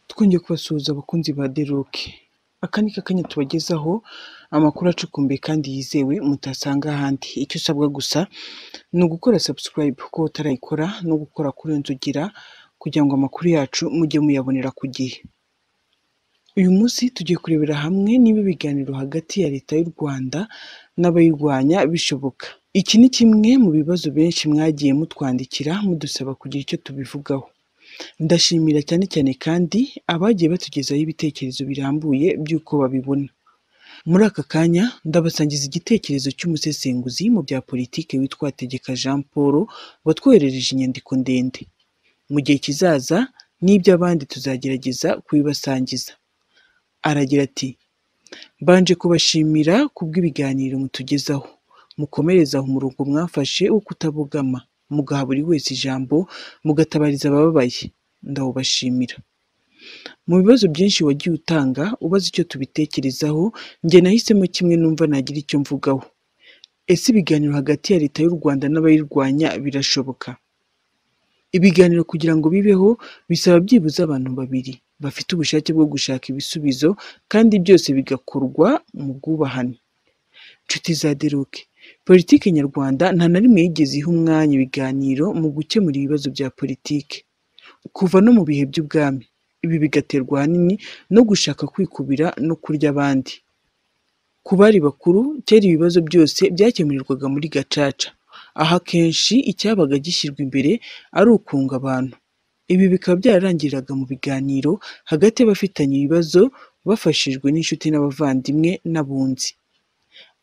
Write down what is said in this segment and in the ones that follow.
twongeye kubasuhuza abakunzi ba Deroke aka ni kakanya tubagezaho amakuru acukumbuye kandi yizewe mutasanga ahandi icyo usabwa gusa ni ugukora subscribe kuko utarayikora no gukora kuri nzugira kugira ngo amakuru yacu mujye muyabonera ku gihe uyu munsi tugiye kurebera hamwe niba ibiganiro hagati ya leta y'u Rwanda n'abayirwanya bishoboka iki ni kimwe mu bibazo benshi mwagiye mutwandikira mudusaba kugira icyo tubivugaho ndashimira cyane cyane kandi abagiye batugezaho ibitekerezo birambuye by'uko babibona muri aka kanya ndabasangiza igitekerezo cy'umusesenguzi mu bya politiki witwa Tegeka Jean Paul watwoherereje inyandiko ndende mu gihe kizaza n'iby'abandi tuzagerageza kubibasangiza aragira ati mbanje kubashimira kubw'ibiganiro mutugezaho mukomereze aho umurongo mwafashe wo kutabogama mugaha buri wese ijambo mugatabariza abababaye ndawubashimira mu bibazo byinshi wagiye utanga ubaza icyo tubitekerezaho njye nahisemo kimwe numva nagira icyo mvugaho ese ibiganiro hagati ya leta y'u Rwanda n'abayirwanya birashoboka ibiganiro kugira ngo bibeho bisaba byibuze abantu babiri bafite ubushake bwo gushaka ibisubizo kandi byose bigakorwa mu bwubahane nshuti za deruke politiki nyarwanda nta na rimwe yigeze iha umwanya ibiganiro mu gukemura ibibazo bya politiki kuva no mu bihe by'ubwami ibi bigaterwa ahanini no gushaka kwikubira no kurya abandi ku bari bakuru kera ibibazo byose byakemurirwaga muri gacaca aho akenshi icyabaga gishyirwa imbere ari ukunga abantu ibi bikaba byararangiriraga mu biganiro hagati y'abafitanye ibibazo bafashijwe n'inshuti n'abavandimwe n'abunzi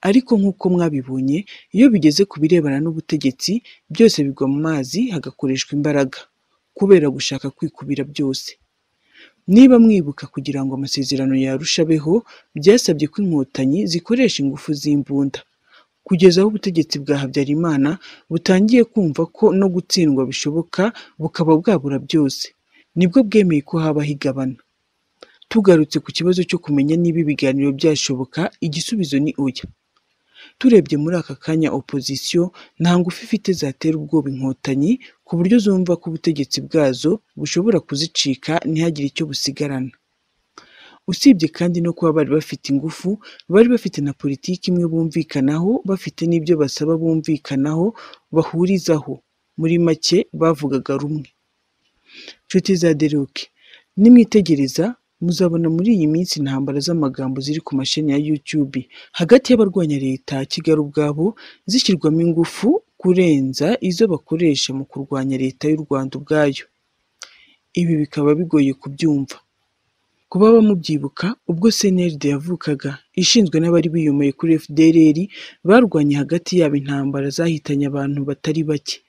ariko nk'uko mwabibonye iyo bigeze ku birebana n'ubutegetsi byose bigwa mu mazi hagakoreshwa imbaraga kubera gushaka kwikubira byose niba mwibuka kugira ngo amasezerano yarushabeho byasabye ko inkotanyi zikoresha ingufu z'imbunda kugeza aho ubutegetsi bwa habyarimana butangiye kumva ko no gutsindwa bishoboka bukaba bwabura byose nibwo bwemeye ko habaho igabana tugarutse ku kibazo cyo kumenya niba ibiganiro byashoboka igisubizo ni oya turebye muri aka kanya opozisiyo nta ngufu ifite zatera ubwoba inkotanyi ku buryo zumva ko ubutegetsi bwazo bushobora kuzicika ntihagire icyo busigarana usibye kandi no kuba bari bafite ingufu bari bafite na politiki imwe bumvikanaho bafite n'ibyo basaba bumvikanaho bahurizaho muri make bavugaga rumwe nshuti za deruke nimwitegereza muzabona muri iyi minsi intambara z'amagambo ziri ku mashini ya YouTube hagati y'abarwanya leta Kigali ubwabo zishyirwamo ingufu kurenza izo bakoresha mu kurwanya leta y'u Rwanda ubwayo ibi bikaba bigoye kubyumva kuba bamubyibuka ubwo CNLD yavukaga ishinzwe n'abari biyomeye kuri FDLR barwanye hagati yabo intambara zahitanye abantu batari bake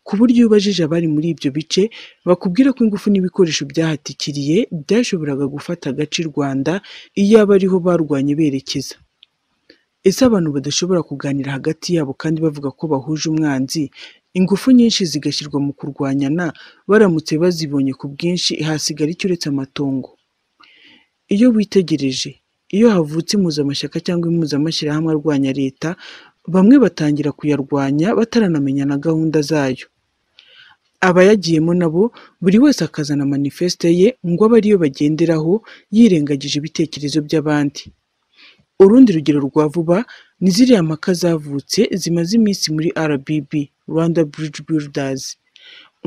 ku buryo iyo ubajije abari muri ibyo bice bakubwira ko ingufu n'ibikoresho byahatikiriye byashoboraga gufata agace u Rwanda iyo aba ariho barwanye berekeza ese abantu badashobora kuganira hagati yabo kandi bavuga ko bahuje umwanzi ingufu nyinshi zigashyirwa mu kurwanyana baramutse bazibonye ku bwinshi hasigara icyo uretse amatongo iyo witegereje iyo havutse impuzamashyaka cyangwa impuzamashyirahamwe arwanya leta bamwe batangira kuyarwanya bataranamenya na gahunda zayo abayagiyemo nabo buri wese akazana manifeste ye ngo abe ariyo bagenderaho yirengagije ibitekerezo by'abandi urundi rugero rwa vuba ni ziriya mpaka zavutse zimaze iminsi muri RBB Rwanda Bridge Builders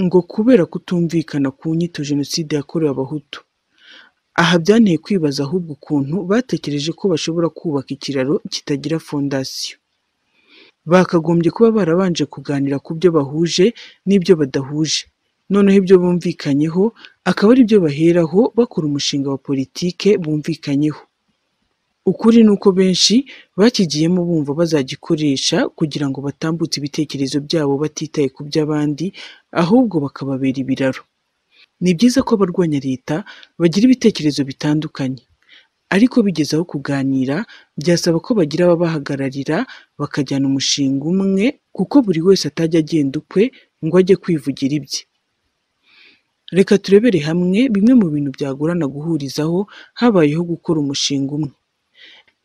ngo kubera kutumvikana ku nyito jenoside yakorewe abahutu aha byanteye kwibaza ahubwo ukuntu batekereje ko bashobora kubaka ikiraro kitagira fondasiyo bakagombye kuba barabanje kuganira ku byo bahuje n'ibyo badahuje noneho ibyo bumvikanyeho akaba ari byo baheraho bakora umushinga wa politike bumvikanyeho ukuri ni uko benshi bakigiyemo bumva bazagikoresha kugira ngo batambutse ibitekerezo byabo batitaye ku by'abandi ahubwo bakababera ibiraro ni byiza ko abarwanya leta bagira ibitekerezo bitandukanye ariko bigeze aho kuganira byasaba ko bagira ababahagararira bakajyana umushinga umwe kuko buri wese atajya agenda ukwe ngo ajye kwivugira ibye reka turebere hamwe bimwe mu bintu byagorana guhurizaho habayeho gukora umushinga umwe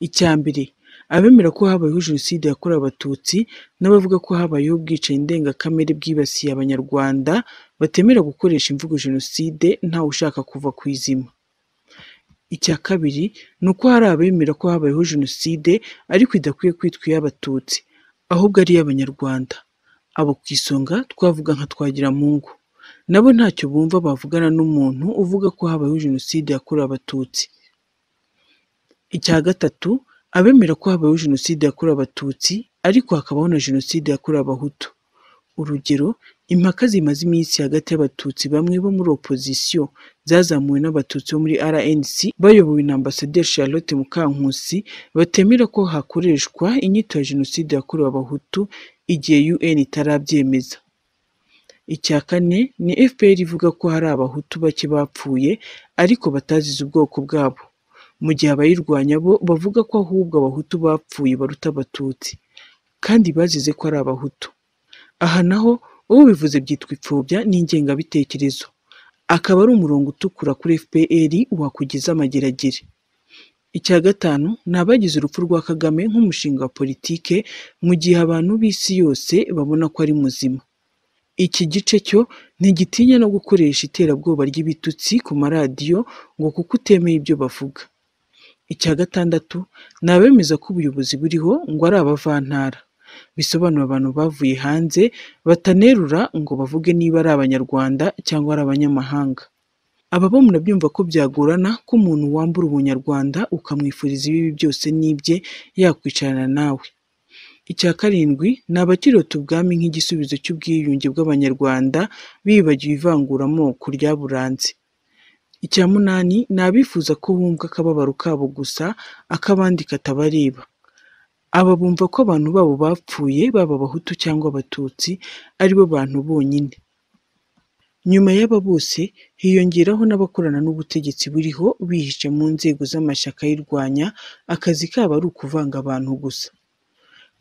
icya mbere abemera ko habayeho jenoside yakorewe abatutsi n'abavuga ko habayeho ubwicanyi ndengakamere bwibasiye abanyarwanda batemera gukoresha imvugo jenoside ntawe ushaka kuva ku izima Icya kabiri ni uko hari abemera ko habayeho Jenoside ariko idakwiye kwitwa iy'Abatutsi ahubwo ari iy'Abanyarwanda. Abo ku isonga twavuga nka Twagiramungu nabo ntacyo bumva bavugana n'umuntu uvuga ko habayeho Jenoside yakorewe Abatutsi. Icya gatatu abemera ko habayeho Jenoside yakorewe Abatutsi ariko hakabaho na Jenoside yakorewe Abahutu. Urugero impaka zimaze iminsi hagati y'Abatutsi bamwe bo muri opozisiyo zazamuwe n'Abatutsi bo muri RNC bayobowe na Ambasaderi Charlotte Mukankusi batemera ko hakoreshwa inyito ya Jenoside yakorewe Abahutu igihe UN itarabyemeza. Icya kane ni FPR ivuga ko hari Abahutu bake bapfuye ariko batazize ubwoko bwabo, mu gihe abayirwanya bo bavuga ko ahubwo Abahutu bapfuye baruta Abatutsi kandi bazize ko ari Abahutu. Aha naho ubivuze byitwa ipfobya n'ingengabitekerezo, akaba ari umurongo utukura kuri FPR wakugeza amageragere. Icya gatanu ni abagize urupfu rwa Kagame nk'umushinga wa politike mu gihe abantu b'isi yose babona ko ari muzima. Iki gice cyo ntigitinya no gukoresha iterabwoba ry'ibitutsi ku maradiyo ngo kuko utemeye ibyo bavuga. Icya gatandatu ni abemeza ko ubuyobozi buriho ngo ari abavantara, bisobanura abantu bavuye hanze batanerura ngo bavuge niba ari Abanyarwanda cyangwa ari abanyamahanga. Aba bo murabyumva ko byagorana ko umuntu wambura ubunyarwanda ukamwifuriza ibibi byose n'ibye yakwicarana nawe. Icya karindwi ni abakirota ubwami nk'igisubizo cy'ubwiyunge bw'Abanyarwanda bibagiwe ivanguramoko ryaburanze. Icya munani ni abifuza ko bumva akababaro kabo gusa ak'abandi katabareba. Aba bumva ko abantu babo bapfuye baba Abahutu cyangwa Abatutsi aribo bantu bonyine. Nyuma y'aba bose hiyongeraho n'abakorana n'ubutegetsi buriho bihishe mu nzego z'amashyaka ayirwanya, akazi kabo ari ukuvanga abantu gusa.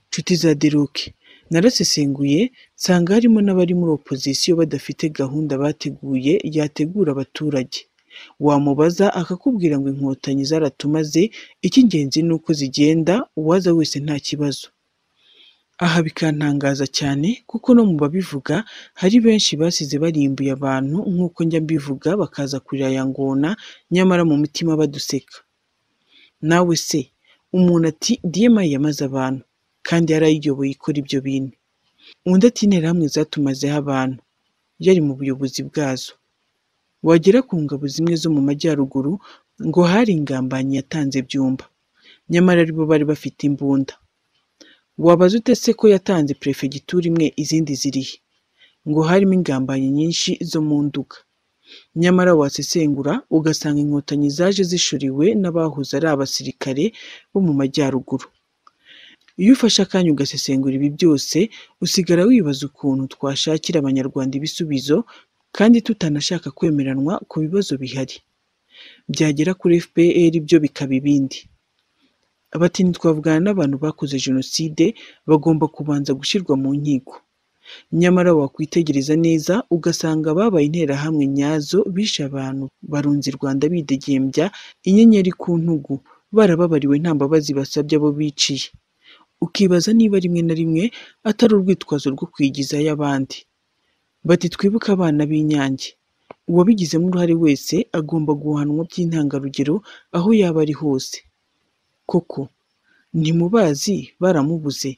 Nshuti za Deruke, narasesenguye nsanga harimo n'abari muri opozisiyo badafite gahunda bateguye yategura abaturage. Wamubaza akakubwira ngo inkotanyi zaratumaze, icy'ingenzi ni uko zigenda, uwaza wese nta kibazo. Aha bikantangaza cyane kuko no mu babivuga hari benshi basize barimbuye abantu nk'uko njya mbivuga bakaza kurira ya ngona nyamara mu mitima baduseka. Nawe se umuntu ati diyema yamaze abantu kandi yarayiyoboye ikora ibyo bintu. Undi ati interahamwe zatumazeho abantu yari mu buyobozi bwazo. Wagera ku ngabo zimwe zo mu majyaruguru ngo hari ingambanyi yatanze byumba nyamara aribo bari bafite imbunda. Wabaza ute se ko yatanze perefegitura imwe izindi zirihe? Ngo harimo ingambanyi nyinshi zo mu nduga. Nyamara wasesengura ugasanga inkotanyi zaje zishuriwe n'abahoze ari abasirikare bo mu majyaruguru. Iyo ufashe akanya ugasesengura ibi byose, usigara wibaza ukuntu twashakira Abanyarwanda ibisubizo kandi tutanashaka kwemeranwa ku bibazo bihari. Byagera kuri FPR byo bikaba ibindi. Bati ntitwavugana n'abantu bakoze Jenoside bagomba kubanza gushyirwa mu nkiko. Nyamara wakwitegereza neza ugasanga ababaye interahamwe nyazo bishe abantu barunze u Rwanda bidegembya inyenyeri ku ntugu barababariwe nta mbabazi basabye abo biciye. Ukibaza niba rimwe na rimwe atari urwitwazo rwo kwigizayo abandi. Bati twibuke abana b'Inyange. Uwabigizemo uruhare wese agomba guhanwa by'intangarugero aho yaba ari hose. Koko ntimubazi baramubuze.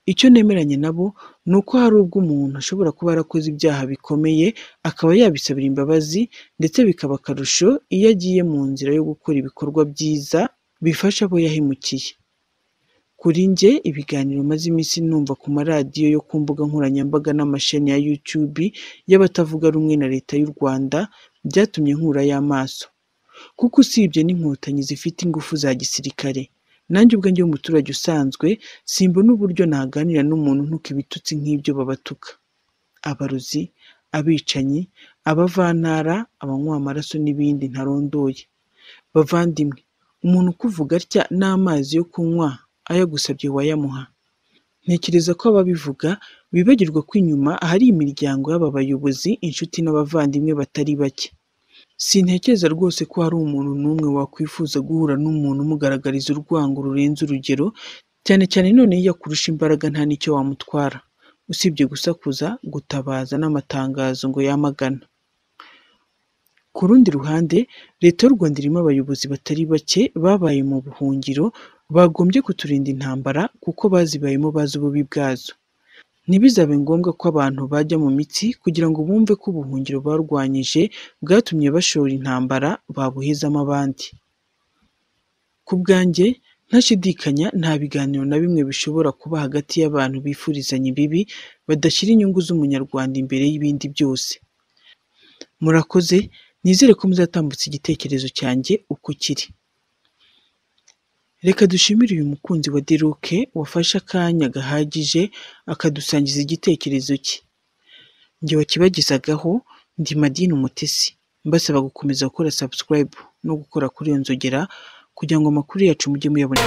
Icyo nemeranya nabo ni uko hari ubwo umuntu ashobora kuba yarakoze ibyaha bikomeye akaba yabisabira imbabazi ndetse bikaba akarusho iyo agiye mu nzira yo gukora ibikorwa byiza bifasha abo yahemukiye. Kuri njye ibiganiro maze iminsi numva ku maradiyo yo ku mbuga nkoranyambaga n'amasheni ya YouTube y'abatavuga rumwe na Leta y'u Rwanda byatumye nkurayo amaso. Kuko usibye n'inkotanyi zifite ingufu za gisirikare, nanjye ubwo njye w'umuturage usanzwe simbona uburyo naganira n'umuntu ntuka ibitutsi nk'ibyo babatuka. Abarozi, abicanyi, abavantara, abanywa amaraso n'ibindi ntarondoye. Bavandimwe, umuntu ukuvuga atya n'amazi yo kunywa ayagusabye wayamuha. Ntekereza ko ababivuga bibagirwa ko inyuma hari imiryango y'aba bayobozi, inshuti n'abavandimwe batari bake. Sintekereza rwose ko hari umuntu n'umwe wakwifuza guhura n'umuntu umugaragariza urwango rurenze urugero, cyane cyane none iyo akurusha imbaraga nta n'icyo wamutwara, usibye gusakuza, gutabaza n'amatangazo ngo yamagana. Ku rundi ruhande Leta y'u Rwanda irimo abayobozi batari bake babaye mu buhungiro bagombye kuturinda intambara kuko bazibayemo bazi ububi bwazo. Ntibizabe ngombwa ko abantu bajya mu mitsi kugira ngo bumve ko ubuhungiro barwanyije bwatumye bashora intambara babuhezamo abandi. Ku bwanjye ntashidikanya nta biganiro na bimwe bishobora kuba hagati y'abantu bifurizanya ibibi badashyira inyungu z'Umunyarwanda imbere y'ibindi byose. Murakoze nizere ko muzatambutsa igitekerezo cyanjye uko kiri. Reka dushimire uyu mukunzi wa Deruck wafashe akanya gahagije akadusangiza igitekerezo cye. Njye wakibagezaho ndi Madini Umutesi mbasaba gukomeza gukora subscribe no gukora kuri iyo nzogera kugira ngo amakuru yacu mujye muyabona.